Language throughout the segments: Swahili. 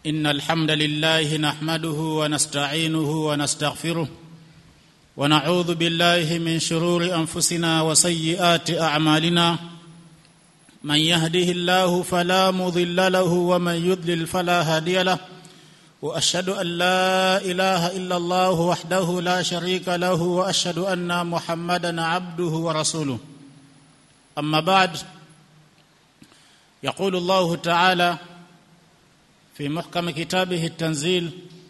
ان الحمد لله نحمده ونستعينه ونستغفره ونعوذ بالله من شرور انفسنا وسيئات اعمالنا من يهده الله فلا مضل له ومن يضلل فلا هادي له واشهد ان لا اله الا الله وحده لا شريك له واشهد ان محمدا عبده ورسوله اما بعد يقول الله تعالى في محكم كتابه التنزيل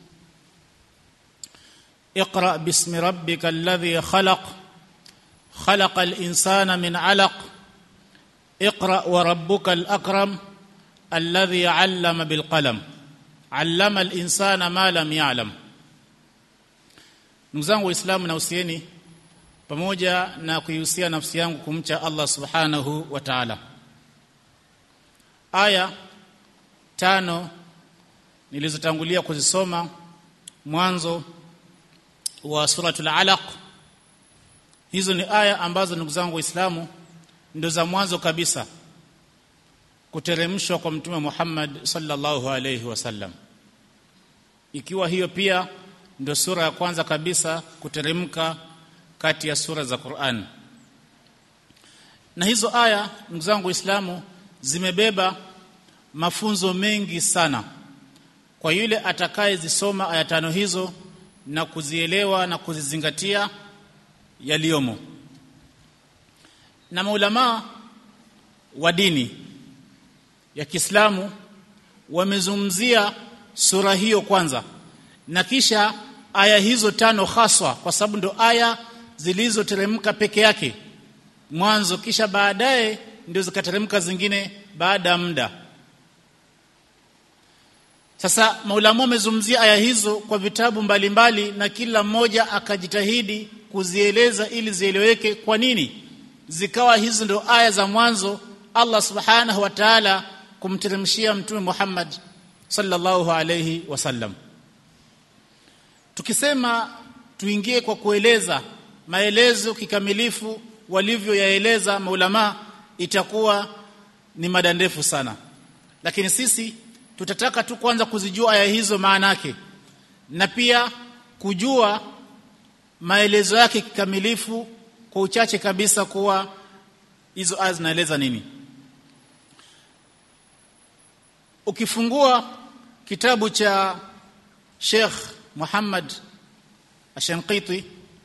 اقرا باسم ربك الذي خلق خلق الانسان من علق اقرا وربك الاكرم الذي علم بالقلم علم الانسان ما lam ya'lam ndugu zangu waislamu na usieni pamoja na kuihusia nafsi yangu kumcha Allah subhanahu wa ta'ala aya tano nilizotangulia kuzisoma mwanzo wa suratul alaq hizo ni aya ambazo ndugu zangu waislamu ndo za mwanzo kabisa kuteremshwa kwa mtume Muhammad sallallahu alayhi wasallam ikiwa hiyo pia ndio sura ya kwanza kabisa kuteremka kati ya sura za Qur'an na hizo aya ndugu zangu waislamu zimebeba mafunzo mengi sana kwa yule atakayezisoma aya tano hizo na kuzielewa na kuzizingatia yaliyomo na maulama wa dini ya Kiislamu wamezungumzia sura hiyo kwanza na kisha aya hizo tano haswa kwa sababu ndo aya zilizoteremka peke yake mwanzo kisha baadaye ndio zikateremka zingine baada ya muda sasa maulama wamezungumzia aya hizo kwa vitabu mbalimbali mbali, na kila mmoja akajitahidi kuzieleza ili zieleweke kwa nini zikawa hizo ndio aya za mwanzo Allah subhanahu wa ta'ala kumteremshia mtume Muhammad sallallahu alayhi wasallam tukisema tuingie kwa kueleza maelezo kikamilifu walivyoyaeleza maulama itakuwa ni mada ndefu sana lakini sisi tutataka tu kwanza kuzijua aya hizo maana yake na pia kujua maelezo yake kikamilifu kwa uchache kabisa kuwa hizo aya zinaeleza nini ukifungua kitabu cha Sheikh Muhammad Ashanqiti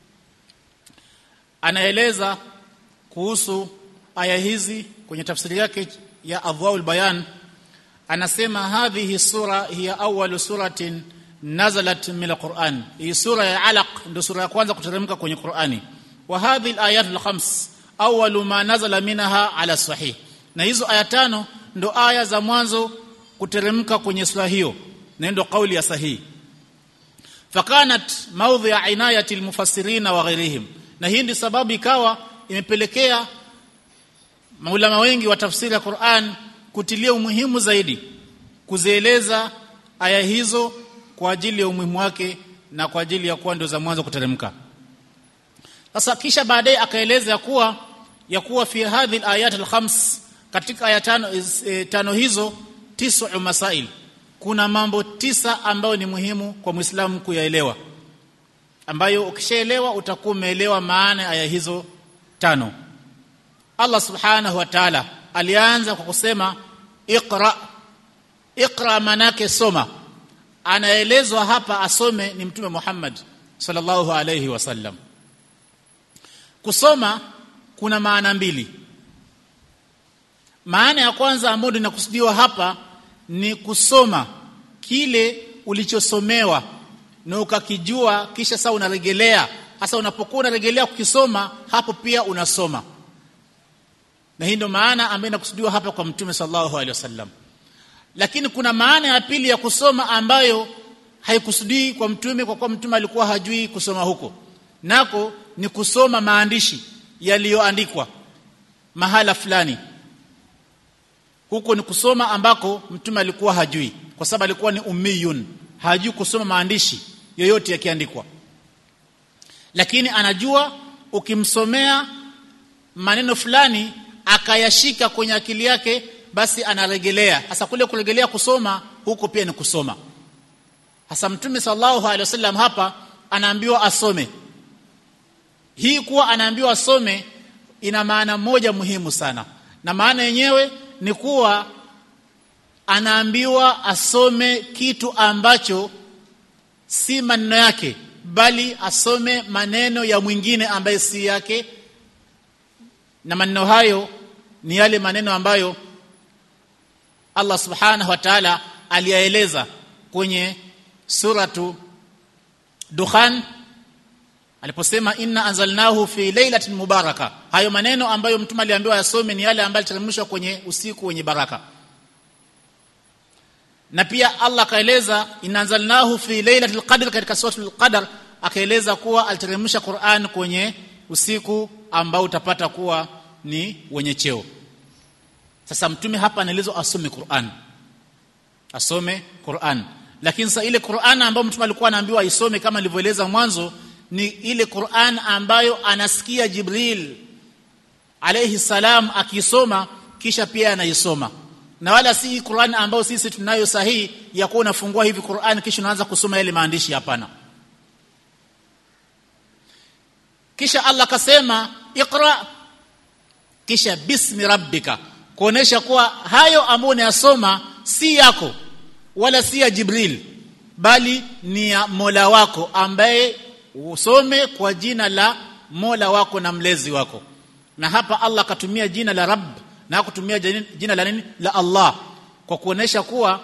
anaeleza kuhusu aya hizi kwenye tafsiri yake ya Adwaul Bayan anasema hadhihi sura hiya awwalu suratin nazalat min alquran hii sura ya alaq ndio sura ya kwanza kuteremka kwenye Qur'ani wa hadhihi alayat alkhams awwalu ma nazala minha ala sahih na hizo aya tano ndo aya za mwanzo kuteremka kwenye sura hiyo na ndio kauli ya sahihi fakanat mawdhi'a inayati almufassirin wa ghairihim na hii ndio sababu ikawa imepelekea maulama wengi wa tafsiri ya Qur'an kutilia umuhimu zaidi kuzieleza aya hizo kwa ajili ya umuhimu wake na kwa ajili ya kuwa ndio za mwanzo kuteremka sasa kisha baadaye akaeleza ya kuwa ya kuwa fi hadhi alayat alkhams katika aya tano, e, tano hizo tisu masail kuna mambo tisa ambayo ni muhimu kwa Muislamu kuyaelewa ambayo ukishaelewa utakuwa umeelewa maana aya hizo tano Allah subhanahu wa ta'ala alianza kwa kusema iqra iqra manake soma anaelezwa hapa asome ni mtume Muhammad sallallahu alayhi wasallam kusoma kuna maana mbili maana ya kwanza ambayo inakusudiwa hapa ni kusoma kile ulichosomewa na ukakijua kisha sasa unarejelea hasa unapokuwa unarejelea kukisoma hapo pia unasoma na hii ndio maana ambayo inakusudiwa hapa kwa mtume sallallahu alaihi wasallam lakini kuna maana ya pili ya kusoma ambayo haikusudii kwa mtume kwa kuwa mtume alikuwa hajui kusoma huko nako ni kusoma maandishi yaliyoandikwa mahala fulani huko ni kusoma ambako mtume alikuwa hajui kwa sababu alikuwa ni ummiyun hajui kusoma maandishi yoyote yakiandikwa lakini anajua ukimsomea maneno fulani akayashika kwenye akili yake basi anaregelea hasa kule kuregelea kusoma huko pia ni kusoma hasa mtume sallallahu alaihi wasallam hapa anaambiwa asome hii kuwa anaambiwa asome ina maana moja muhimu sana na maana yenyewe ni kuwa anaambiwa asome kitu ambacho si maneno yake bali asome maneno ya mwingine ambaye si yake na maneno hayo ni yale maneno ambayo Allah subhanahu wa ta'ala aliyaeleza kwenye suratu Dukhan aliposema inna anzalnahu fi lailatin mubaraka hayo maneno ambayo mtume aliambiwa yasome ni yale ambayo yaliteremshwa kwenye usiku wenye baraka na pia Allah akaeleza inanzalnahu fi lailatul qadr katika suratul qadr akaeleza kuwa aliteremsha Qur'an kwenye usiku ambao utapata kuwa ni wenye cheo sasa mtume hapa anaelezwa asome Qur'an asome Qur'an lakini sasa ile Qur'an ambayo mtume alikuwa anaambiwa aisome kama nilivyoeleza mwanzo ni ile Qur'an ambayo anasikia Jibril alayhi salam akisoma kisha pia anaisoma na wala si Qur'an ambayo sisi tunayo sahihi ya kuwa unafungua hivi Qur'an kisha unaanza kusoma yale maandishi hapana kisha Allah akasema iqra kisha bismi rabbika kuonesha kuwa hayo ambayo unayasoma si yako wala si ya Jibril bali ni ya Mola wako ambaye usome kwa jina la Mola wako na mlezi wako na hapa Allah akatumia jina la Rabb na kutumia jina la nini la Allah kwa kuonesha kuwa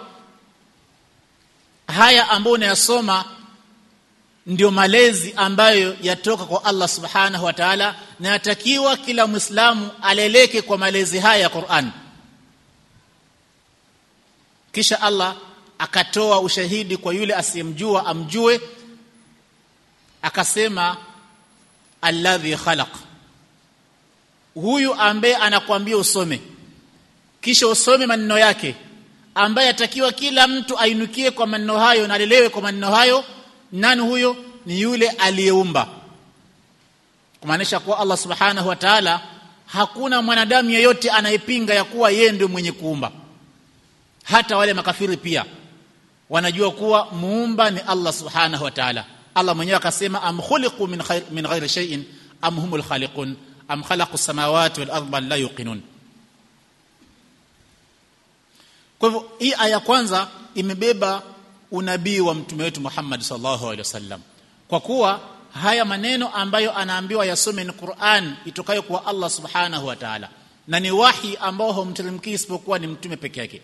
haya ambayo unayasoma ndio malezi ambayo yatoka kwa Allah subhanahu wa ta'ala na yatakiwa kila muislamu aleleke kwa malezi haya ya Qur'an kisha Allah akatoa ushahidi kwa yule asiyemjua amjue akasema alladhi khalaq huyu ambaye anakuambia usome kisha usome maneno yake ambaye atakiwa kila mtu ainukie kwa maneno hayo na alelewe kwa maneno hayo nani huyo ni yule aliyeumba kumaanisha kuwa Allah subhanahu wa ta'ala hakuna mwanadamu yeyote anayepinga ya kuwa yeye ndio mwenye kuumba hata wale makafiri pia wanajua kuwa muumba ni Allah subhanahu wa ta'ala Allah mwenyewe akasema am khuliqu min khair min ghairi shay'in am humul khaliqun am khalaqu samawati wal arda la yuqinun kwa hivyo hii aya kwanza imebeba unabii wa mtume wetu Muhammad sallallahu alaihi wasallam kwa kuwa haya maneno ambayo anaambiwa yasome ni Qur'an itokayo kwa Allah subhanahu wa ta'ala na ni wahi ambao humteremki isipokuwa ni mtume peke yake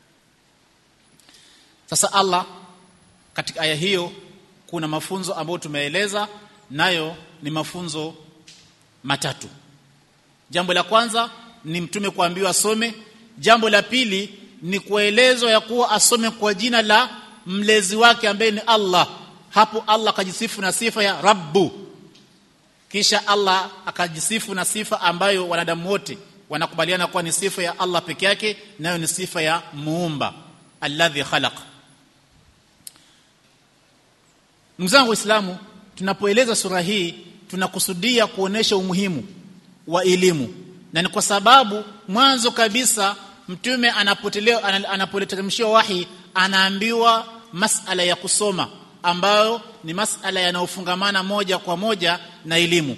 sasa Allah katika aya hiyo kuna mafunzo ambayo tumeeleza nayo ni mafunzo matatu jambo la kwanza ni mtume kuambiwa asome jambo la pili ni kuelezwa ya kuwa asome kwa jina la mlezi wake ambaye ni Allah hapo Allah akajisifu na sifa ya Rabbu kisha Allah akajisifu na sifa ambayo wanadamu wote wanakubaliana kuwa ni sifa ya Allah peke yake nayo ni sifa ya muumba alladhi khalaq Ndugu zangu Waislamu tunapoeleza sura hii tunakusudia kuonesha umuhimu wa elimu na ni kwa sababu mwanzo kabisa mtume anapoleteremshiwa wahi anaambiwa masala ya kusoma ambayo ni masala yanayofungamana moja kwa moja na elimu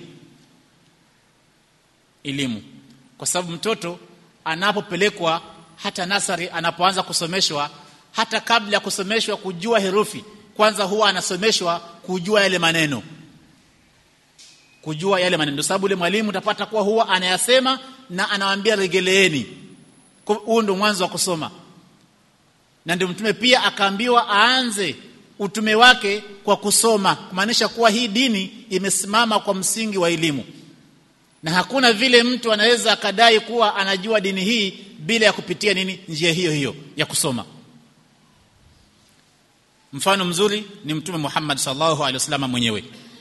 elimu kwa sababu mtoto anapopelekwa hata nasari anapoanza kusomeshwa hata kabla ya kusomeshwa kujua herufi kwanza huwa anasomeshwa kujua yale maneno kujua yale maneno sababu yule mwalimu utapata kuwa huwa anayasema na anawaambia regeleeni huu ndio mwanzo wa kusoma na ndio mtume pia akaambiwa aanze utume wake kwa kusoma kumaanisha kuwa hii dini imesimama kwa msingi wa elimu na hakuna vile mtu anaweza akadai kuwa anajua dini hii bila ya kupitia nini njia hiyo hiyo ya kusoma mfano mzuri ni mtume Muhammad sallallahu alaihi wasallam mwenyewe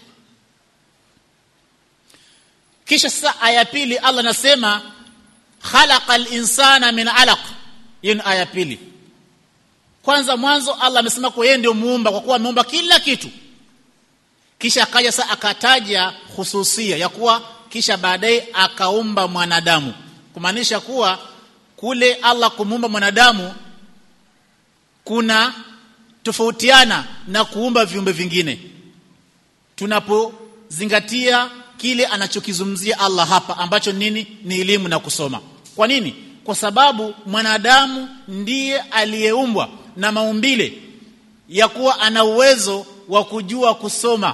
kisha sasa aya pili Allah anasema khalaqal insana min alaq hiyo ni aya pili kwanza mwanzo Allah amesema kwa yeye ndio muumba kwa kuwa ameumba kila kitu kisha akaja sasa akataja hususia ya kuwa kisha baadaye akaumba mwanadamu kumaanisha kuwa kule Allah kumuumba mwanadamu kuna tofautiana na kuumba viumbe vingine tunapozingatia kile anachokizungumzia Allah hapa ambacho nini ni elimu na kusoma kwa nini kwa sababu mwanadamu ndiye aliyeumbwa na maumbile ya kuwa ana uwezo wa kujua kusoma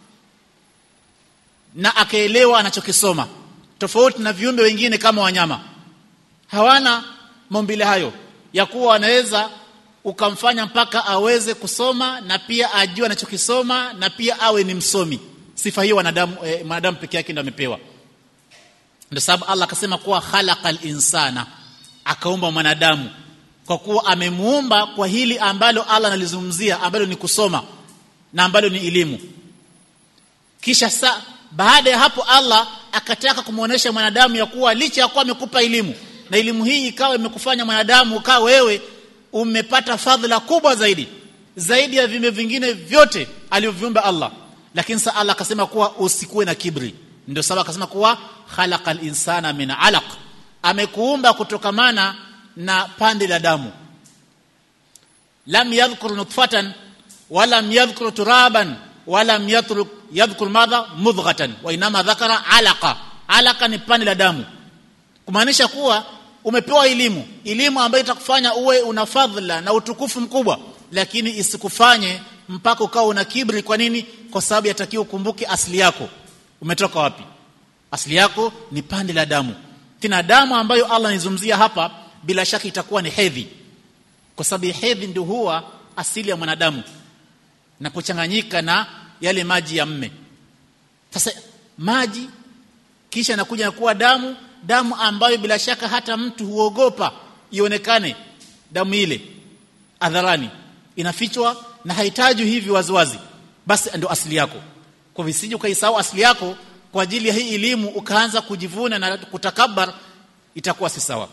na akaelewa anachokisoma tofauti na viumbe wengine kama wanyama hawana maumbile hayo ya kuwa wanaweza ukamfanya mpaka aweze kusoma na pia ajue anachokisoma na pia awe ni msomi sifa hiyo wanadamu eh, mwanadamu peke yake ndio amepewa ndio sababu Allah akasema kuwa khalaqal insana akaumba mwanadamu kwa kuwa amemuumba kwa hili ambalo Allah analizungumzia ambalo ni kusoma na ambalo ni elimu kisha sa baada ya hapo Allah akataka kumuonesha mwanadamu ya kuwa licha ya kuwa amekupa elimu na elimu hii ikawa imekufanya mwanadamu ukawa wewe umepata fadhila kubwa zaidi zaidi ya viumbe vingine vyote alivyoviumba Allah lakini sa Allah akasema kuwa usikuwe na kibri ndio sababu akasema kuwa khalaqal insana min alaq amekuumba kutokamana na pande la damu lam yadhkur nutfatan walam yadhkur turaban walam yatruk yadhkur madha mudghatan wa inama dhakara alaqa alaqa ni pande la damu kumaanisha kuwa umepewa elimu elimu ambayo itakufanya uwe una fadhila na utukufu mkubwa lakini isikufanye mpaka ukawa una kibri kwa nini kwa sababu yatakiwa ukumbuke asili yako umetoka wapi asili yako ni pande la damu tena damu ambayo Allah anizungumzia hapa bila shaka itakuwa ni hedhi kwa sababu hedhi ndio huwa asili ya mwanadamu na kuchanganyika na yale maji ya mme sasa maji kisha nakuja na kuwa damu damu ambayo bila shaka hata mtu huogopa ionekane damu ile adharani inafichwa na hahitaji hivi waziwazi basi ndio asili yako kwa visije ukaisahau asili yako kwa ajili ya hii elimu ukaanza kujivuna na kutakabar itakuwa si sawa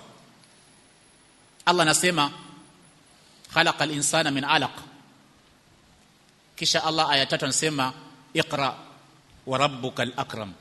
Allah anasema khalaqal insana min alaq kisha Allah aya tatu anasema iqra wa rabbukal akram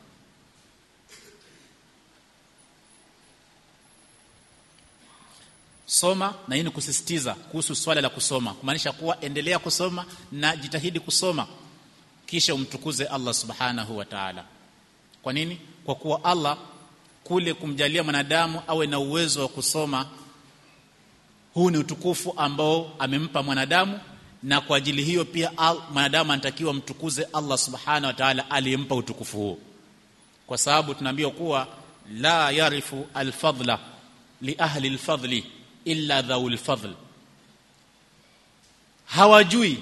soma na hii ni kusisitiza kuhusu swala la kusoma kumaanisha kuwa endelea kusoma na jitahidi kusoma kisha umtukuze Allah subhanahu wa ta'ala kwa nini kwa kuwa Allah kule kumjalia mwanadamu awe na uwezo wa kusoma huu ni utukufu ambao amempa mwanadamu na kwa ajili hiyo pia mwanadamu anatakiwa mtukuze Allah subhanahu wa ta'ala aliyempa utukufu huo kwa sababu tunaambiwa kuwa la yarifu alfadla li ahli alfadli illa dhaul fadl hawajui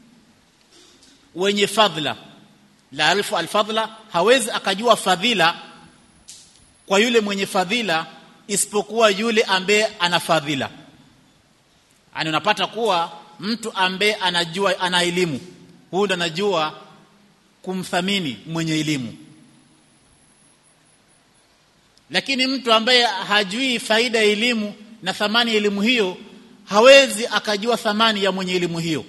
wenye fadhila la arifu alfadla hawezi akajua fadhila kwa yule mwenye fadhila isipokuwa yule ambaye ana fadhila ani unapata kuwa mtu ambaye anajua ana elimu huyu ndo anajua kumthamini mwenye elimu lakini mtu ambaye hajui faida ya elimu na thamani ya elimu hiyo hawezi akajua thamani ya mwenye elimu hiyo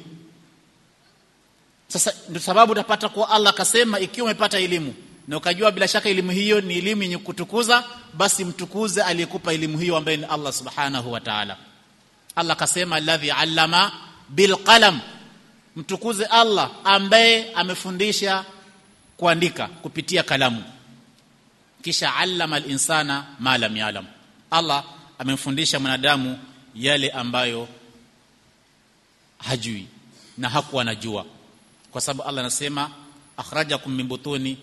sasa ndio sababu utapata kuwa Allah akasema ikiwa umepata elimu na ukajua bila shaka elimu hiyo ni elimu yenye kutukuza basi mtukuze aliyekupa elimu hiyo ambaye ni Allah subhanahu wa ta'ala Allah akasema alladhi allama bilqalam mtukuze Allah ambaye amefundisha kuandika kupitia kalamu kisha allama al-insana ma lam ya'lam Allah amemfundisha mwanadamu yale ambayo hajui na hakuwa anajua kwa sababu Allah anasema akhrajakum min butuni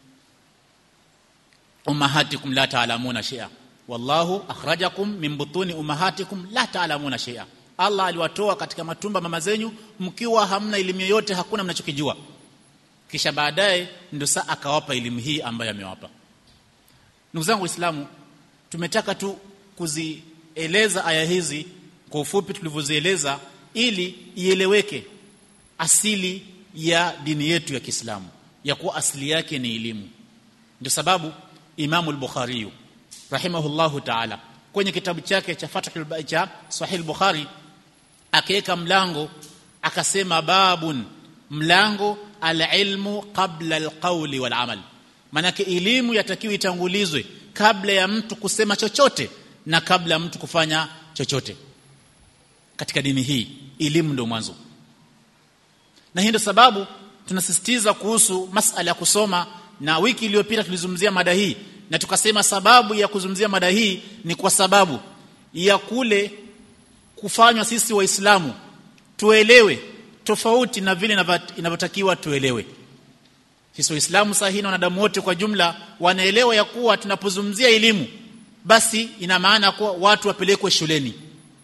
ummahatikum la ta'lamuna shay'a wallahu akhrajakum min butuni ummahatikum la ta'lamuna shay'a Allah aliwatoa katika matumba mama zenyu mkiwa hamna elimu yoyote hakuna mnachokijua kisha baadaye ndio saa akawapa elimu hii ambayo amewapa ndugu zangu waislamu tumetaka tu kuzieleza aya hizi kwa ufupi tulivyozieleza ili ieleweke asili ya dini yetu ya Kiislamu ya kuwa asili yake ni elimu ndio sababu Imam al-Bukhari rahimahullahu ta'ala kwenye kitabu chake cha Fathul cha Sahih Bukhari akaweka mlango akasema babun mlango al-ilmu qabla al-qawli wal-amal manake elimu yatakiwa itangulizwe kabla ya mtu kusema chochote na kabla ya mtu kufanya chochote katika dini hii elimu ndio mwanzo na hii ndio sababu tunasisitiza kuhusu masala ya kusoma na wiki iliyopita tulizungumzia mada hii na tukasema sababu ya kuzungumzia mada hii ni kwa sababu ya kule kufanywa sisi waislamu tuelewe tofauti na vile inavyotakiwa tuelewe sisi waislamu sahihi na wanadamu wote kwa jumla wanaelewa ya kuwa tunapozungumzia elimu basi ina maana kuwa watu wapelekwe shuleni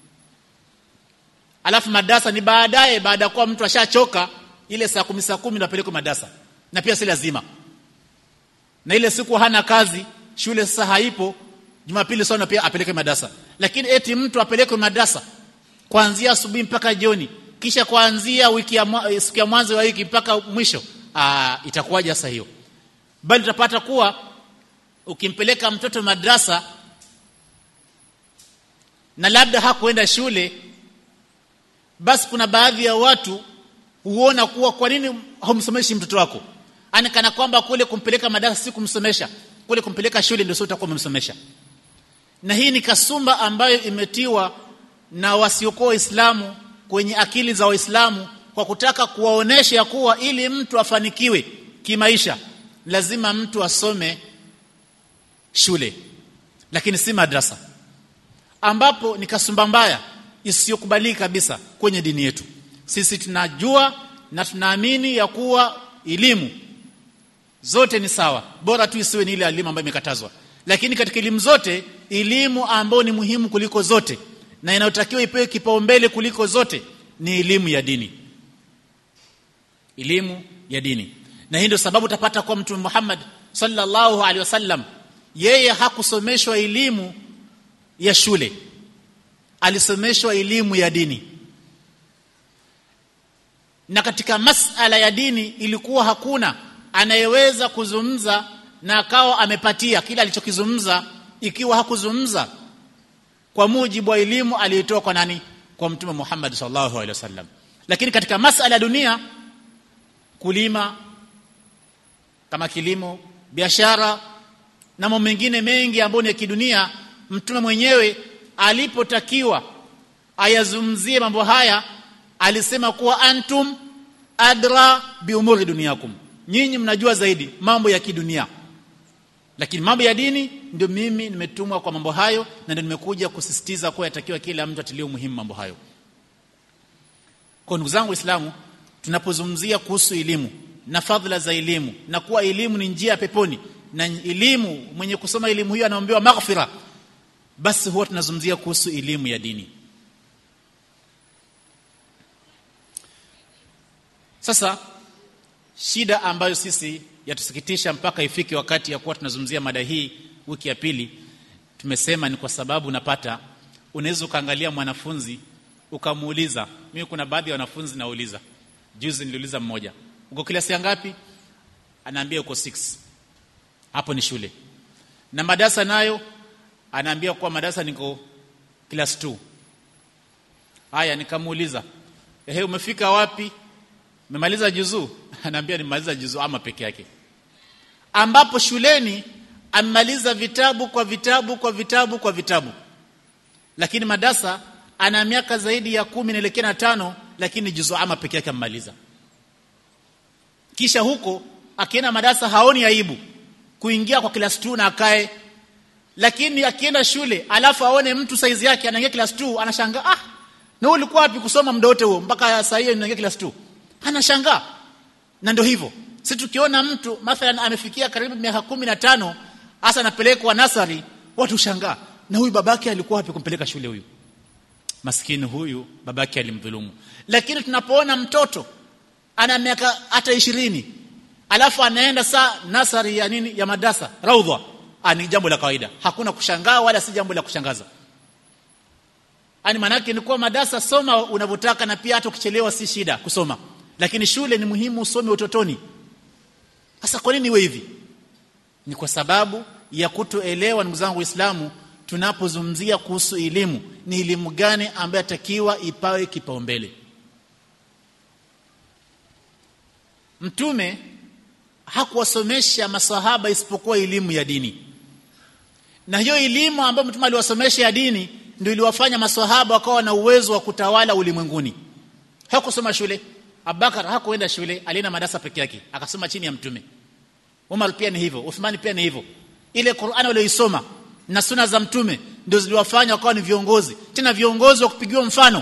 alafu madarasa ni baadaye baada ya kuwa mtu ashachoka ile saa kumi saa kumi ndio apelekwe madarasa na pia si lazima na ile siku hana kazi shule sasa haipo jumapili sana pia apeleke madarasa lakini eti mtu apelekwe madarasa kuanzia asubuhi mpaka jioni kisha kuanzia wiki ya siku ya mwanzo wa wiki mpaka mwisho aa itakuwaje sasa hiyo bali utapata kuwa ukimpeleka mtoto madrasa na labda hakuenda shule basi kuna baadhi ya watu huona kuwa kwa nini humsomeshi mtoto wako ani kana kwamba kule kumpeleka madarasa si kumsomesha kule kumpeleka shule ndio sio utakuwa umemsomesha na hii ni kasumba ambayo imetiwa na wasiokuwa waislamu kwenye akili za waislamu kwa kutaka kuwaonesha ya kuwa ili mtu afanikiwe kimaisha lazima mtu asome shule lakini si madrasa ambapo ni kasumba mbaya isiyokubalika kabisa kwenye dini yetu sisi tunajua na tunaamini ya kuwa elimu zote ni sawa bora tu isiwe ni ile elimu ambayo imekatazwa lakini katika elimu zote elimu ambayo ni muhimu kuliko zote na inayotakiwa ipewe kipaumbele kuliko zote ni elimu ya dini elimu ya dini na hii ndio sababu utapata kwa mtume Muhammad sallallahu alaihi wasallam yeye hakusomeshwa elimu ya shule alisomeshwa elimu ya dini na katika masala ya dini ilikuwa hakuna anayeweza kuzungumza na akawa amepatia kila alichokizungumza ikiwa hakuzungumza kwa mujibu wa elimu aliyotoa kwa nani kwa mtume Muhammad sallallahu alaihi wasallam lakini katika masala ya dunia kulima kama kilimo biashara na mambo mengine mengi ambayo ni ya kidunia mtume mwenyewe alipotakiwa ayazungumzie mambo haya alisema kuwa antum adra bi umuri duniyakum nyinyi mnajua zaidi mambo ya kidunia lakini mambo ya dini ndio mimi nimetumwa kwa mambo hayo na ndio nimekuja kusisitiza kuwa yatakiwa kila mtu atilie umuhimu mambo hayo kwa ndugu zangu waislamu tunapozungumzia kuhusu elimu na fadhila za elimu na kuwa elimu ni njia ya peponi na elimu mwenye kusoma elimu hiyo anaombewa maghfira basi huwa tunazungumzia kuhusu elimu ya dini sasa shida ambayo sisi yatusikitisha mpaka ifike wakati ya kuwa tunazungumzia mada hii wiki ya pili tumesema ni kwa sababu unapata unaweza ukaangalia mwanafunzi ukamuuliza mimi kuna baadhi ya wanafunzi nauliza juzi niliuliza mmoja uko klasi ya ngapi anaambia uko 6 hapo ni shule na madarasa nayo anaambia kwa madarasa niko class 2 haya nikamuuliza ehe umefika wapi umemaliza juzuu anaambia nimaliza juzuu ama peke yake ambapo shuleni amemaliza vitabu kwa vitabu kwa vitabu kwa vitabu lakini madarasa ana miaka zaidi ya kumi naelekea na tano lakini juzuu ama peke yake amemaliza kisha huko akienda madarasa haoni aibu kuingia kwa class 2 na akae lakini akienda shule alafu aone mtu saizi yake anaingia class 2 anashangaa ah na ulikuwa wapi kusoma muda wote huo mpaka saa hiyo unaingia class 2 anashangaa na ndio hivyo si tukiona mtu mathalan amefikia karibu miaka kumi na tano hasa anapelekwa nasari watu shangaa na huyu babake alikuwa wapi kumpeleka shule huyu maskini huyu babake alimdhulumu lakini tunapoona mtoto ana miaka hata ishirini alafu anaenda saa nasari ya nini ya madrasa raudha ni jambo la kawaida hakuna kushangaa wala si jambo la kushangaza ani manake ni kuwa madarasa soma unavyotaka na pia hata ukichelewa si shida kusoma lakini shule ni muhimu usome utotoni sasa kwa nini iwe hivi ni kwa sababu ya kutoelewa ndugu zangu waislamu tunapozungumzia kuhusu elimu ni elimu gani ambayo atakiwa ipawe kipaumbele mtume hakuwasomesha masahaba isipokuwa elimu ya dini na hiyo elimu ambayo mtume aliwasomesha ya dini ndio iliwafanya maswahaba wakawa na uwezo wa kutawala ulimwenguni hakusoma shule Abubakar hakuenda shule alienda madarasa peke yake akasoma chini ya mtume Umar pia ni hivyo Uthman pia ni hivyo ile Qur'an walioisoma na suna za mtume ndio ziliwafanya wakawa ni viongozi tena viongozi wa kupigiwa mfano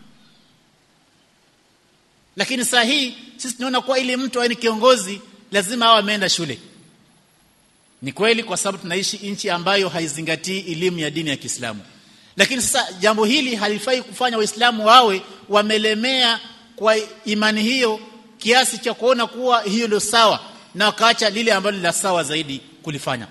lakini saa hii sisi tunaona kuwa ili mtu awe ni kiongozi lazima awe ameenda shule ni kweli kwa sababu tunaishi nchi ambayo haizingatii elimu ya dini ya Kiislamu lakini sasa jambo hili halifai kufanya waislamu wawe wamelemea kwa imani hiyo kiasi cha kuona kuwa hiyo ndio sawa na wakaacha lile ambalo la sawa zaidi kulifanya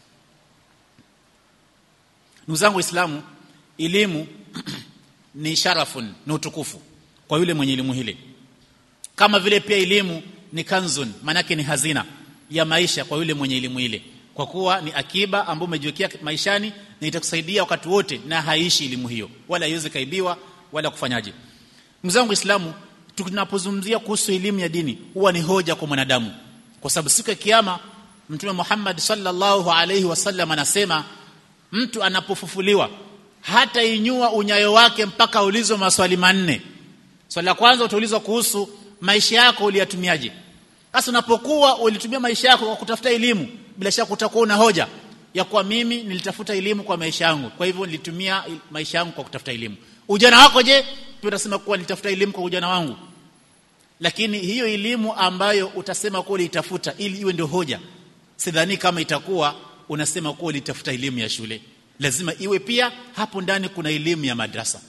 ndugu zangu waislamu elimu ni sharafun ni utukufu kwa yule mwenye elimu hile kama vile pia elimu ni kanzun manake ni hazina ya maisha kwa yule mwenye elimu ile kwa kuwa ni akiba ambayo umejiwekea maishani na itakusaidia wakati wote na haishi elimu hiyo wala haiwezi kaibiwa wala kufanyaje mzangu Uislamu tunapozungumzia kuhusu elimu ya dini huwa ni hoja kwa mwanadamu kwa sababu siku ya kiyama mtume Muhammad sallallahu alaihi wasallam anasema mtu anapofufuliwa hata inyua unyayo wake mpaka ulizwe maswali manne swali la kwanza utaulizwa kuhusu maisha yako uliyatumiaje sasa unapokuwa ulitumia maisha yako kwa kutafuta elimu bila shaka utakuwa una hoja ya kuwa mimi nilitafuta elimu kwa maisha yangu kwa hivyo nilitumia maisha yangu kwa kutafuta elimu ujana wako je pia utasema kuwa nilitafuta elimu kwa ujana wangu lakini hiyo elimu ambayo utasema kuwa ulitafuta ili iwe ndio hoja sidhani kama itakuwa unasema kuwa ulitafuta elimu ya shule lazima iwe pia hapo ndani kuna elimu ya madrasa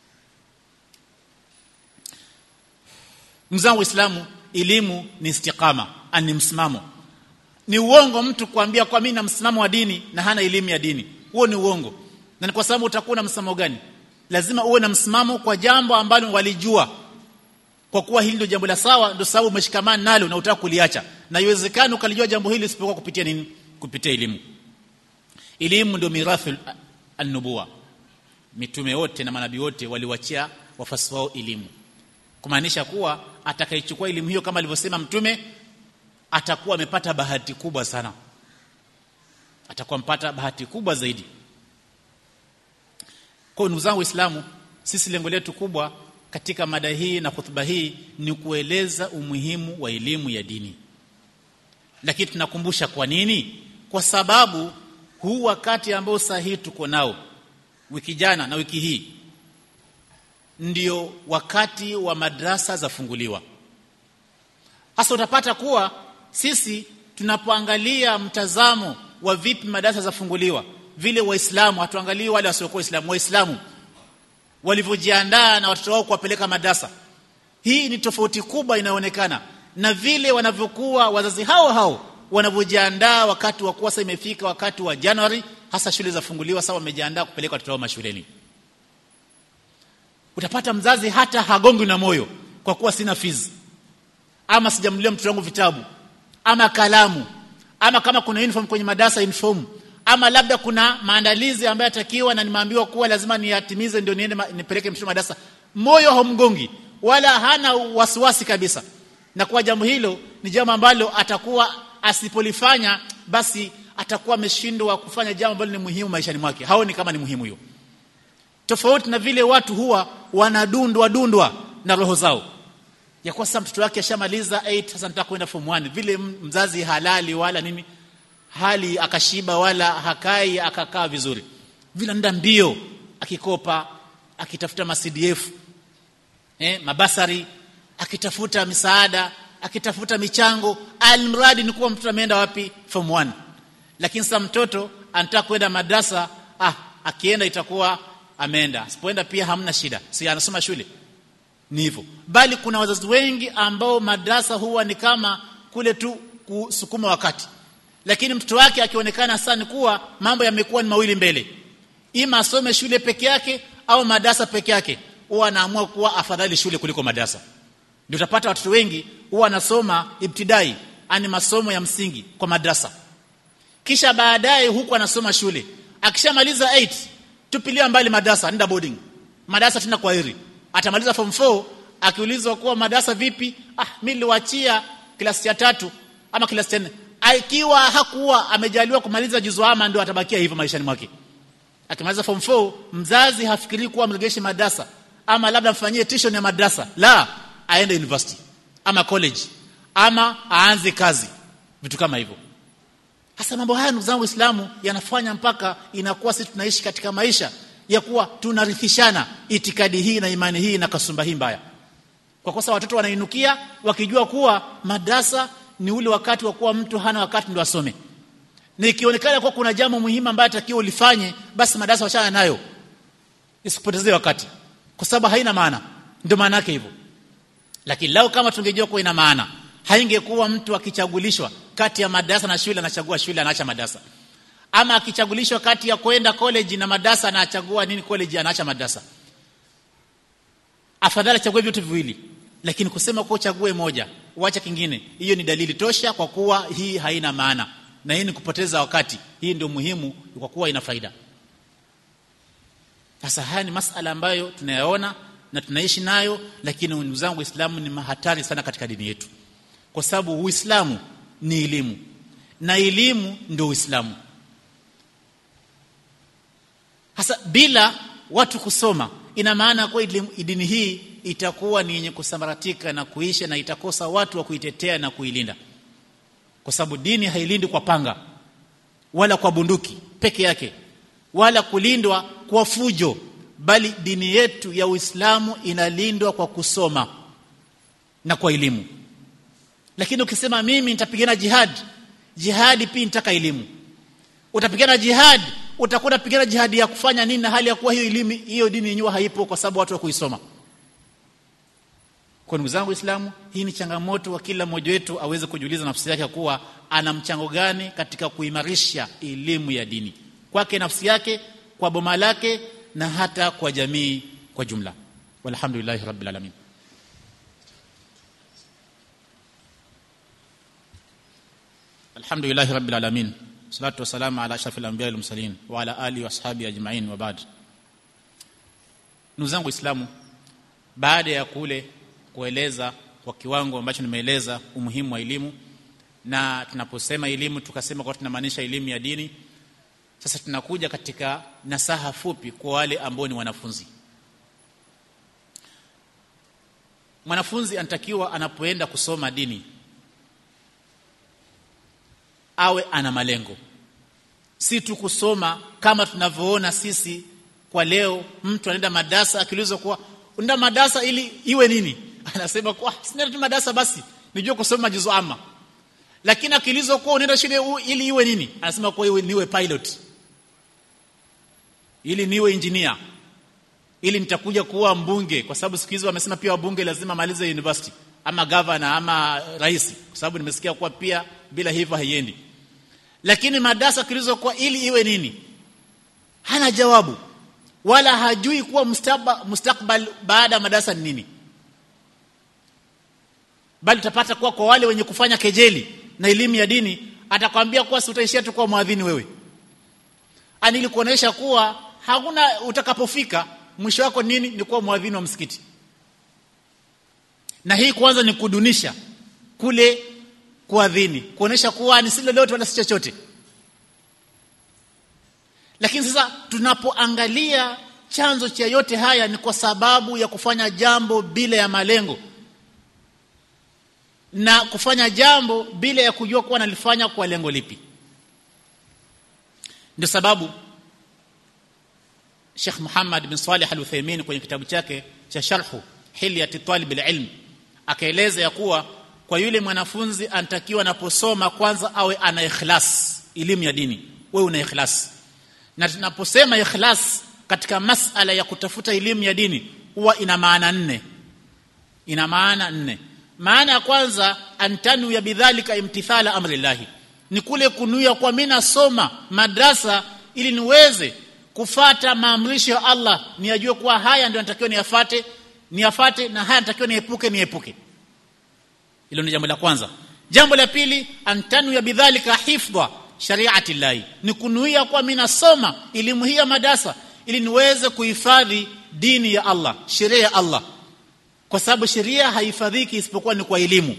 mzangu Uislamu elimu ni istiqama ani msimamo ni uongo mtu kuambia kwa mimi na msimamo wa dini na hana elimu ya dini huo ni uongo na ni kwa sababu utakuwa na msimamo gani lazima uwe na msimamo kwa jambo ambalo walijua kwa kuwa hili ndio jambo la sawa ndio sababu umeshikamana nalo na utaka kuliacha na iwezekano ukalijua jambo hili isipokuwa kupitia nini kupitia elimu elimu ndio mirathi an-nubuwa mitume wote na manabii wote waliwachia wafasi wao elimu kumaanisha kuwa atakayechukua elimu hiyo kama alivyosema mtume atakuwa amepata bahati kubwa sana atakuwa mpata bahati kubwa zaidi kwa ndugu zangu waislamu sisi lengo letu kubwa katika mada hii na hutuba hii ni kueleza umuhimu wa elimu ya dini lakini tunakumbusha kwa nini kwa sababu huu wakati ambao sahihi tuko nao wiki jana na wiki hii ndio wakati wa madrasa zafunguliwa hasa utapata kuwa sisi tunapoangalia mtazamo wa vipi madarasa zafunguliwa vile waislamu hatuangalii wale wasiokuwa waislamu waislamu walivyojiandaa na watoto wao kuwapeleka madrasa hii ni tofauti kubwa inayoonekana na vile wanavyokuwa wazazi hao hao wanavyojiandaa wakati wa kuwa sasa imefika wakati wa Januari hasa shule zafunguliwa sasa wamejiandaa kupeleka watoto wao mashuleni utapata mzazi hata hagongwi na moyo kwa kuwa sina fees ama sijamnulia mtoto wangu vitabu ama kalamu ama kama kuna uniform kwenye madarasa uniform ama labda kuna maandalizi ambayo yatakiwa na nimeambiwa kuwa lazima niyatimize ndio niende nipeleke mtoto madarasa moyo haumgongi wala hana wasiwasi kabisa na kwa jambo hilo ni jambo ambalo atakuwa asipolifanya basi atakuwa ameshindwa kufanya jambo ambalo ni muhimu maishani mwake haoni kama ni muhimu hiyo tofauti na vile watu huwa wanadundwa dundwa na roho zao ya kwa sasa mtoto wake ashamaliza 8 sasa nataka kwenda form 1 vile mzazi halali wala nini hali akashiba wala hakai akakaa vizuri vile nda mbio akikopa akitafuta ma CDF eh mabasari akitafuta misaada akitafuta michango almradi ni kuwa mtoto ameenda wapi form 1 lakini sasa mtoto anataka kwenda madrasa ah akienda itakuwa ameenda sipoenda pia hamna shida si anasoma shule ni hivyo bali kuna wazazi wengi ambao madrasa huwa ni kama kule tu kusukuma wakati lakini mtoto wake akionekana sana kuwa mambo yamekuwa ni mawili mbele ima asome shule peke yake au madrasa peke yake huwa anaamua kuwa afadhali shule kuliko madrasa ndio utapata watoto wengi huwa anasoma ibtidai ani masomo ya msingi kwa madrasa kisha baadaye huku anasoma shule akishamaliza 8 tupilia mbali madrasa nenda boarding madrasa tena kwa heri atamaliza form 4 akiulizwa kuwa madrasa vipi ah mimi niliwaachia klasi ya tatu ama klasi ya ikiwa hakuwa amejaliwa kumaliza juzu ama ndio atabakia hivyo maishani mwake akimaliza form 4 mzazi hafikiri kuwa mregeshe madrasa ama labda mfanyie tuition ya madrasa la aende university ama college ama aanze kazi vitu kama hivyo hasa mambo haya ndugu zangu waislamu yanafanya mpaka inakuwa sisi tunaishi katika maisha ya kuwa tunarithishana itikadi hii na imani hii na kasumba hii mbaya kwa kosa watoto wanainukia wakijua kuwa madrasa ni ule wakati wa kuwa mtu hana wakati ndio asome na ikionekana kuwa kuna jambo muhimu ambayo atakiwa ulifanye basi madarasa wachana nayo isikupotezee wakati kwa sababu haina maana ndio maana yake hivyo lakini lao kama tungejua kuwa ina maana haingekuwa mtu akichagulishwa kati ya madarasa na shule anachagua shule anaacha madarasa ama akichagulishwa kati ya kwenda college na madarasa anachagua nini college anaacha madarasa afadhali achague vitu viwili lakini kusema kwa uchague moja uache kingine hiyo ni dalili tosha kwa kuwa hii haina maana na hii ni kupoteza wakati hii ndio muhimu kwa kuwa ina faida sasa haya ni masala ambayo tunayaona na tunaishi nayo lakini ndugu zangu waislamu ni mahatari sana katika dini yetu kwa sababu uislamu ni elimu na elimu ndio uislamu hasa bila watu kusoma ina maana kwa dini hii itakuwa ni yenye kusambaratika na kuisha na itakosa watu wa kuitetea na kuilinda kwa sababu dini hailindi kwa panga wala kwa bunduki peke yake wala kulindwa kwa fujo bali dini yetu ya Uislamu inalindwa kwa kusoma na kwa elimu lakini ukisema mimi nitapigana jihad jihadi pia nitaka elimu utapigana jihad utakuwa unapigana jihadi ya kufanya nini na hali ya kuwa hiyo elimu hiyo dini yenyewe haipo kwa sababu watu wa kuisoma kwa ndugu zangu Waislamu hii ni changamoto wa kila mmoja wetu aweze kujiuliza nafsi yake kuwa ana mchango gani katika kuimarisha elimu ya dini kwake nafsi yake kwa boma lake na hata kwa jamii kwa jumla walhamdulillahi rabbil alamin alhamdulillahi rabbil alamin salatu wassalamu ala ashrafil anbiya wal mursalin wa ala alihi wa ashabi ajma'in wa ba'd ndugu zangu waislamu baada ya kule kueleza kwa kiwango ambacho nimeeleza umuhimu wa elimu na tunaposema elimu tukasema kwa tunamaanisha elimu ya dini sasa tunakuja katika nasaha fupi kwa wale ambao ni wanafunzi mwanafunzi anatakiwa anapoenda kusoma dini awe ana malengo si tu kusoma kama tunavyoona sisi kwa leo mtu anaenda madarasa akiulizwa kuwa unaenda madarasa ili iwe nini anasema kwa sina tu madarasa basi nijue kusoma juzu ama lakini akiulizwa kuwa unaenda shule ili iwe nini anasema kwa iwe niwe pilot ili niwe engineer ili nitakuja kuwa mbunge kwa sababu siku hizi wamesema pia wabunge lazima malize university ama governor ama rais kwa sababu nimesikia kuwa pia bila hivyo haiendi lakini madarasa kilizokuwa ili iwe nini hana jawabu wala hajui kuwa mustakbal, mustakbal baada ya madarasa ni nini bali utapata kuwa kwa wale wenye kufanya kejeli na elimu ya dini atakwambia kuwa si utaishia tu kuwa mwadhini wewe ani ili kuonesha kuwa hakuna utakapofika mwisho wako nini ni kuwa mwadhini wa msikiti na hii kwanza ni kudunisha kule kuadhini kuonesha kuwa ni si lolote wala si chochote lakini sasa tunapoangalia chanzo cha yote haya ni kwa sababu ya kufanya jambo bila ya malengo na kufanya jambo bila ya kujua kuwa nalifanya kwa lengo lipi ndio sababu Sheikh Muhammad bin Salih Al-Uthaymeen kwenye kitabu chake cha Sharhu Hilyat Talib al-Ilm akaeleza ya kuwa kwa yule mwanafunzi anatakiwa anaposoma kwanza awe ana ikhlas elimu ya dini wewe una ikhlas na tunaposema ikhlas katika masala ya kutafuta elimu ya dini huwa ina maana nne ina maana nne maana ya kwanza antanu ya bidhalika imtithala amrillahi ni kule kunuia kwa mimi nasoma madrasa ili niweze kufata maamrisho ya Allah niyajue kuwa haya ndio natakiwa niyafate niyafate na haya natakiwa niepuke niepuke hilo ni jambo la kwanza jambo la pili antanu ya bidhalika hifdha shariati llahi ni kunuia kwa mimi nasoma elimu hii ya madrasa ili niweze kuhifadhi dini ya Allah sheria ya Allah kwa sababu sheria haifadhiki isipokuwa ni kwa elimu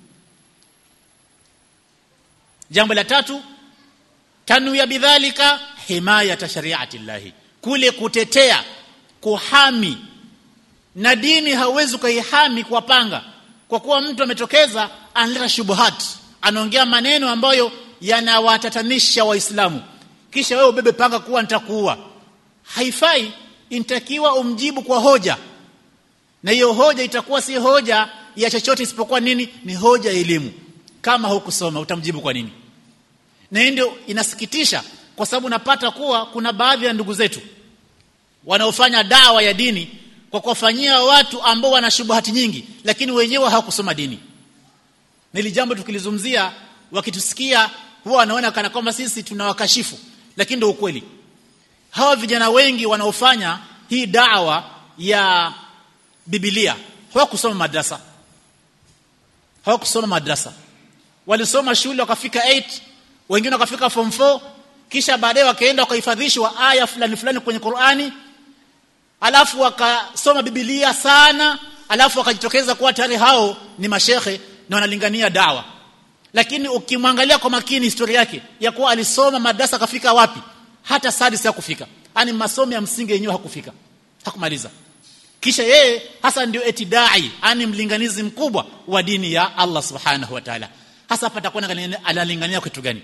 jambo la tatu tanu ya bidhalika himayata shariati llahi kule kutetea kuhami na dini hauwezi kuihami kwa panga kwa kuwa mtu ametokeza analeta shubuhat anaongea maneno ambayo yanawatatanisha waislamu kisha wewe ubebe panga kuwa nitakuua haifai intakiwa umjibu kwa hoja na hiyo hoja itakuwa si hoja ya chochote isipokuwa nini ni hoja ya elimu kama hukusoma utamjibu kwa nini na hii ndio inasikitisha kwa sababu napata kuwa kuna baadhi ya ndugu zetu wanaofanya dawa ya dini kwa kuwafanyia watu ambao wana shubuhati nyingi lakini wenyewe hawakusoma dini nili jambo tukilizungumzia wakitusikia huwa wanaona kana kwamba sisi tunawakashifu lakini ndio ukweli hawa vijana wengi wanaofanya hii dawa ya Biblia hawakusoma madrasa hawakusoma madrasa walisoma shule wakafika 8 wengine wakafika form 4 kisha baadaye wakaenda wakahifadhishwa aya fulani fulani kwenye Qur'ani alafu wakasoma Biblia sana alafu wakajitokeza kuwa tayari hao ni mashehe na wanalingania dawa lakini ukimwangalia kwa makini historia yake ya kuwa alisoma madrasa akafika wapi hata sadis hakufika yani masomo ya msingi yenyewe hakufika hakumaliza kisha yeye hasa ndio etidai yani mlinganizi mkubwa wa dini ya Allah subhanahu wa ta'ala hasa hapa atakuwa analingania kitu gani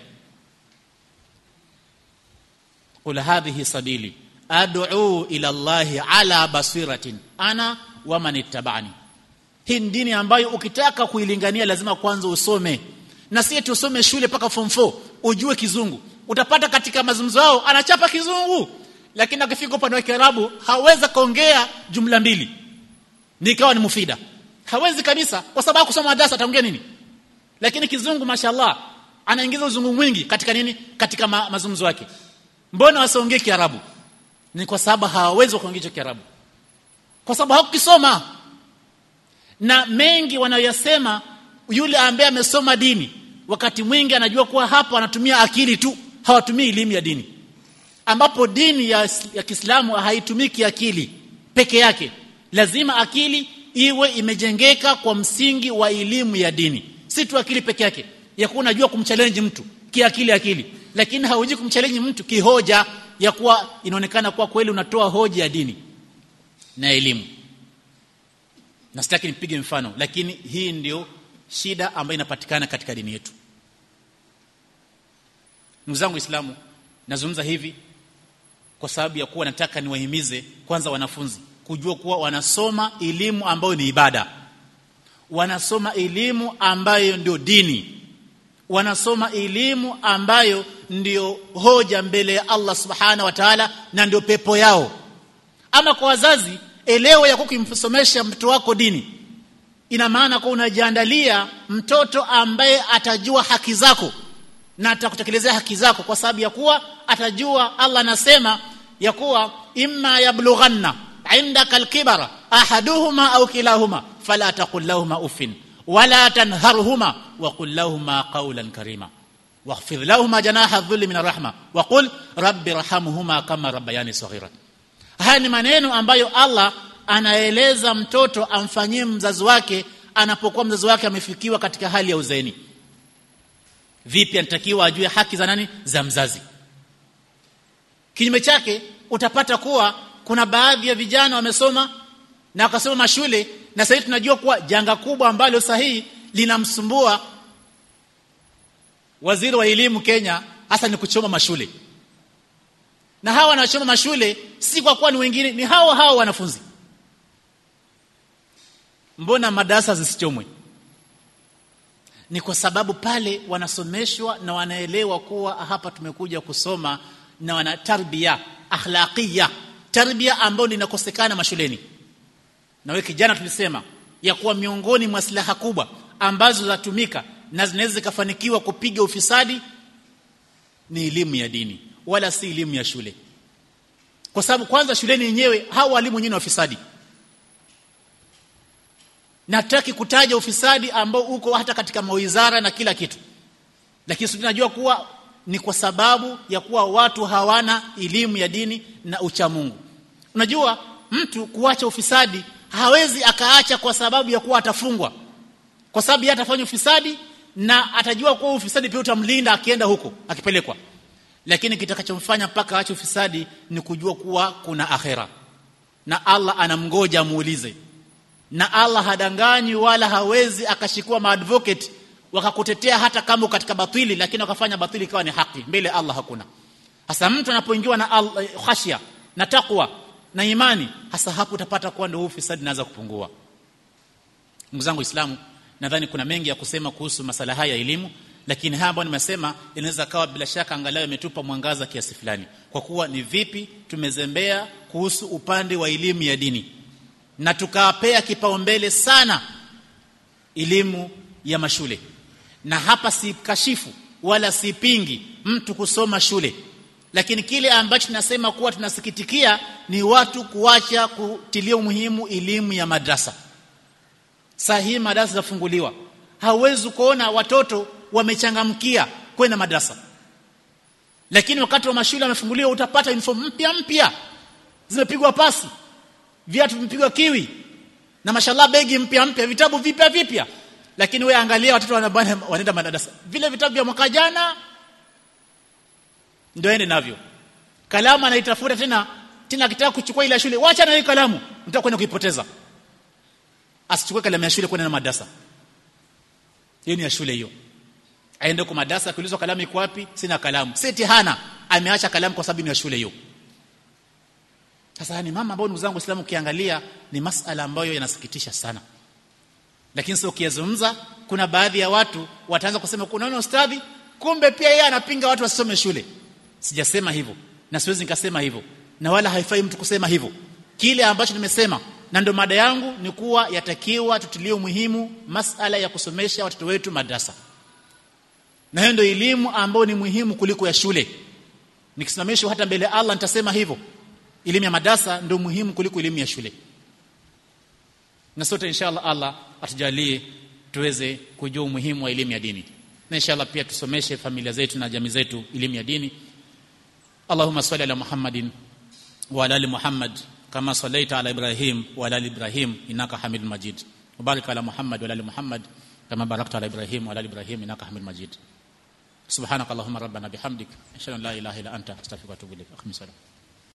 qul hadhihi sabili ad'u ila Allah ala basiratin ana wa man ittaba'ani hii dini ambayo ukitaka kuilingania lazima kwanza usome na si eti usome shule paka form 4 ujue kizungu utapata katika mazungumzo yao anachapa kizungu lakini akifika upande wa Kiarabu hawezi kaongea jumla mbili nikawa ni mufida hawezi kabisa kwa sababu kusoma madrasa ataongea nini lakini kizungu mashallah anaingiza uzungu mwingi katika nini katika ma, mazungumzo yake mbona wasiongee Kiarabu ni kwa sababu hawawezi kuongea Kiarabu kwa sababu hawakisoma na mengi wanayosema yule ambaye amesoma dini wakati mwingi anajua kuwa hapa anatumia akili tu hawatumii elimu ya dini ambapo dini ya, ya Kiislamu haitumiki akili peke yake lazima akili iwe imejengeka kwa msingi wa elimu ya dini si tu akili peke yake ya kuwa unajua kumchallenge mtu kiakili akili lakini hauji kumchallenge mtu kihoja ya kuwa inaonekana kuwa kweli unatoa hoja ya dini na elimu na sitaki nipige mfano lakini hii ndio shida ambayo inapatikana katika dini yetu ndugu zangu waislamu nazungumza hivi kwa sababu ya kuwa nataka niwahimize kwanza wanafunzi kujua kuwa wanasoma elimu ambayo ni ibada wanasoma elimu ambayo ndio dini wanasoma elimu ambayo ndio hoja mbele ya Allah subhana wa ta'ala na ndio pepo yao ama kwa wazazi elewa ya kukimsomesha mtoto wako dini ina maana kwa unajiandalia mtoto ambaye atajua haki zako na atakutekelezea haki zako kwa sababu ya kuwa atajua Allah anasema ya kuwa imma yablughanna indaka alkibara ahaduhuma au kilahuma fala taqul lahumā uffin wala tanharhuma wa qul lahumā qawlan karima واخفض لهما جناح الذل من الرحمه وقل رب ارحمهما كما ربياني صغيرا haya ni maneno ambayo Allah anaeleza mtoto amfanyie mzazi wake anapokuwa mzazi wake amefikiwa katika hali ya uzeeni vipi anatakiwa ajue haki za nani za mzazi kinyume chake utapata kuwa kuna baadhi ya vijana wamesoma na wakasoma mashule na sasa tunajua kuwa janga kubwa ambalo sahihi linamsumbua waziri wa elimu Kenya hasa ni kuchoma mashule na hawa wanachoma mashule si kwa kuwa ni wengine ni hao hao wanafunzi mbona madarasa zisichomwe ni kwa sababu pale wanasomeshwa na wanaelewa kuwa hapa tumekuja kusoma na wana tarbia akhlaqia tarbia ambayo linakosekana mashuleni na wewe kijana tulisema ya kuwa miongoni mwa silaha kubwa ambazo zatumika na zinaweza zikafanikiwa kupiga ufisadi ni elimu ya dini wala si elimu ya shule kwa sababu kwanza shuleni yenyewe hao walimu wenyewe ni wafisadi nataki kutaja ufisadi ambao uko hata katika mawizara na kila kitu lakini tunajua kuwa ni kwa sababu ya kuwa watu hawana elimu ya dini na ucha Mungu unajua mtu kuacha ufisadi hawezi akaacha kwa sababu ya kuwa atafungwa kwa sababu yeye atafanya ufisadi na atajua kuwa ufisadi pia utamlinda akienda huko akipelekwa lakini kitakachomfanya mpaka aache ufisadi ni kujua kuwa kuna akhera na Allah anamgoja amuulize na Allah hadanganyi wala hawezi akashikua maadvocate wakakutetea hata kama katika batili lakini wakafanya batili ikawa ni haki mbele Allah hakuna hasa mtu anapoingiwa na Allah, khashya na takwa na imani hasa hapo utapata kuwa ndio ufisadi inaanza kupungua ndugu zangu Waislamu nadhani kuna mengi ya kusema kuhusu masala haya ya elimu lakini haya ambayo nimesema inaweza kawa bila shaka angalau imetupa mwangaza kiasi fulani kwa kuwa ni vipi tumezembea kuhusu upande wa elimu ya dini na tukawapea kipaumbele sana elimu ya mashule na hapa si kashifu wala sipingi mtu kusoma shule lakini kile ambacho tunasema kuwa tunasikitikia ni watu kuacha kutilia umuhimu elimu ya madrasa saa hii madrasa zafunguliwa hauwezi kuona watoto wamechangamkia kwenda madrasa lakini wakati wa mashule wamefunguliwa utapata uniform mpya mpya zimepigwa pasi viatu vimepigwa kiwi na mashallah begi mpya mpya vitabu vipya vipya lakini wewe angalia watoto wanaenda madarasa vile vitabu vya mwaka jana ndio ende navyo kalamu anaitafuta tena tena akitaka kuchukua ile shule wacha na ile kalamu mtaka kwenda kuipoteza asichukue kalamu ya shule kwenda na madarasa hiyo ni ya shule hiyo aende kwa madarasa akiulizwa kalamu iko wapi sina kalamu seti hana ameacha kalamu kwa sababu ni ya shule hiyo sasa ni mama ambao ndugu zangu Waislamu ukiangalia ni masala ambayo yanasikitisha sana lakini sio ukiyazungumza kuna baadhi ya watu wataanza kusema unaona ustadhi kumbe pia yeye anapinga watu wasisome shule sijasema hivyo na siwezi nikasema hivyo na wala haifai mtu kusema hivyo kile ambacho nimesema na ndio mada yangu ni kuwa yatakiwa tutilie umuhimu masala ya kusomesha watoto wetu madrasa na hiyo ndio elimu ambayo ni muhimu kuliko ya shule nikisimamishwa hata mbele ya Allah nitasema hivyo elimu ya madrasa ndio muhimu kuliko elimu ya shule na sote inshallah Allah atujalie tuweze kujua umuhimu wa elimu ya dini na inshallah pia tusomeshe familia zetu na jamii zetu elimu ya dini Allahumma salli ala Muhammadin wa ala ali Muhammad kama sallaita ala Ibrahim wa ala ali Ibrahim innaka Hamidul Majid وبارك على محمد وعلى ال محمد كما باركت على ابراهيم وعلى ال ابراهيم انك حميد مجيد سبحانك اللهم ربنا بحمدك اشهد ان لا اله الا انت استغفرك واتوب اليك اخي